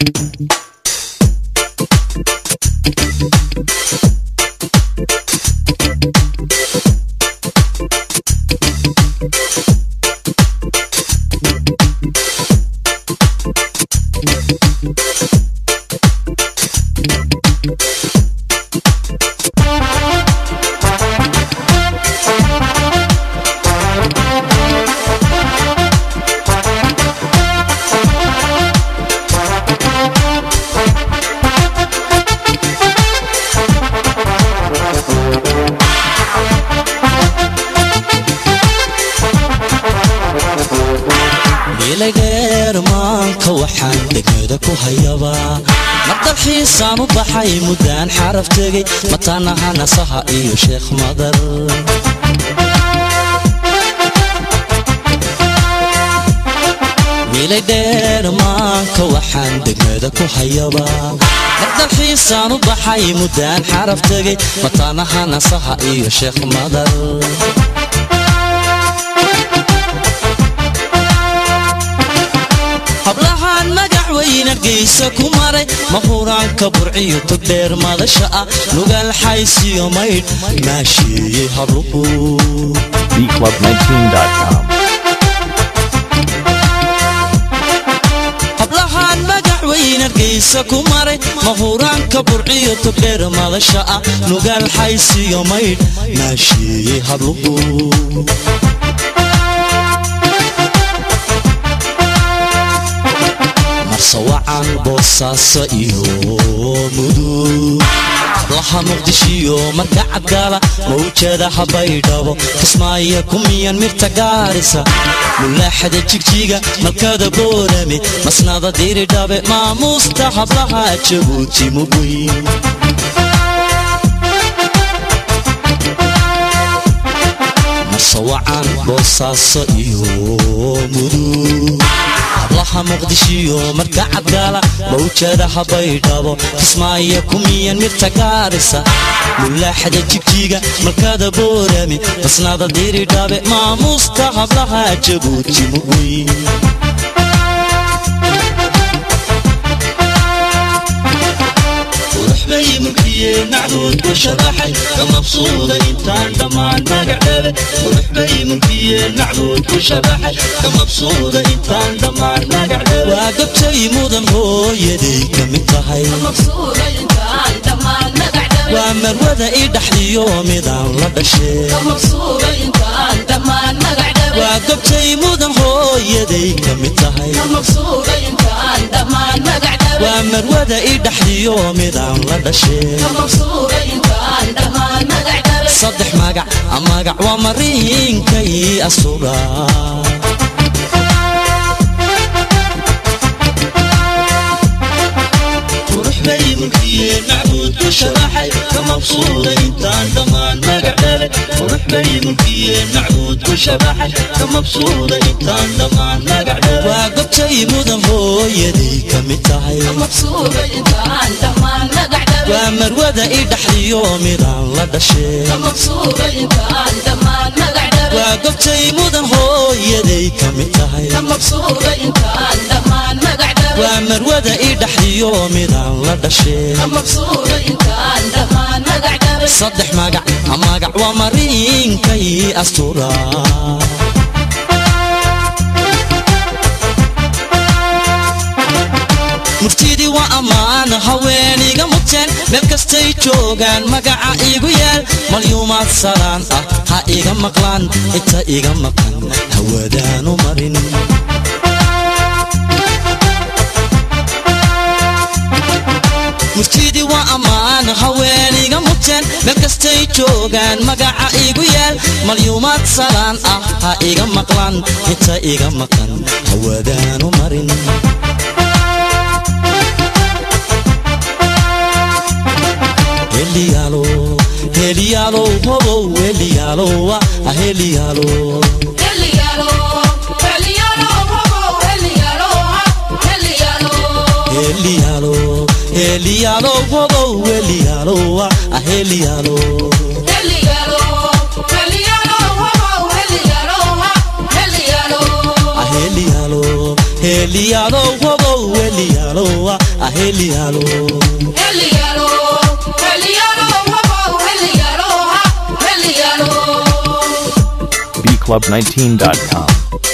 miilaydheer maanka waxaan degmada ku hayabaa mar dalxiisaan u baxay muddaan xaraf tegey mataanaha nasaha iyo sheekh madar miilaydheer maanka waxaan degmada ku hayabaa mar dalxiisaan u baxay muddaan xaraf tegey mataanaha nasaha iyo sheekh madar hablahaan magac weyna geysa ku maray mahuraanka burciyo togdheer madasha ah nugaal xaysiyo maydh maasheeyey habluhu bclub19.com. hablahaan magac weyna geysa ku maray mahuraanka burciyo togdheer madasha ah nugaal xaysiyo maydh maasheeyey habluhu marsawacan boosaaso iyo mudug hablaha muqdishiyo marka cadgaala mawjada habaydhabo kismaayo kumiyan mirta gaarisa mulaaxada jigjiga malkada boorame masnada diridhabe maamuusta hablaha jabuuti mugweyn marsawacan boosaaso iyo mudug hablaha muqdishiyo marka cadgaala mawjada habaydhabo kismaayo kumiyan mirta gaarisa mulaaxada jigjiga malkada boorame basnada diridhabe maamuusta hablaha jabuuti mugweyn bay mulkiyeen macduud ku sharaxay ka mabsuuda intaan dhammaan magacdhabe qurux bay mulkiyeen macduud ku sharaxay ka mabsuuda intaan dhammaan magacdhabe waa gabtay mudan hooyaday ka mid tahay waa marwada i dhaxdiyo midaan la dhashee waa gabtay mudan hooyaday ka mid tahay waa marwada i dhaxdiyo midaan la dhashee saddex magac magac waa mariinkay asura qurux bay mulkiyeen macbuud ku sharaxay ka mabsuuda intaan dhammaan magacdhale qurux bay mulkiyeen macbuud ku sharaxay ka mabsuuda intaan dhammaan magacdhale waa gobtay mudan hooyaday ka mid tahay waa marwada i dhaxdiyo midaan la dhashee waa gobtay mudan hooyaday ka mid tahay waa marwada i dhaxdiyo midaan la dhashee saddex magac magac waa mariinkay astura murtidii waa ammaan haweeniga muteen meel kastay joogaan magaca igu yaal malyuumaad salaan ah ha iga maqlaan inta iga maqan hawadaanu marin murtidii waa ammaan haweeniga muteen meel kastay joogaan magaca igu yaal malyuumaad salaan ah ha iga maqlaan inta iga maqan hawadaanu marin heliyaalo heliyaalo hobow heliyaalowa aheliyaalo heliyaalo heliyaalo hobow heliyaalowa aheliyaalo aheliyaalo heliyaalow hobow heliyaalowa aheliyaalo bclub19.com.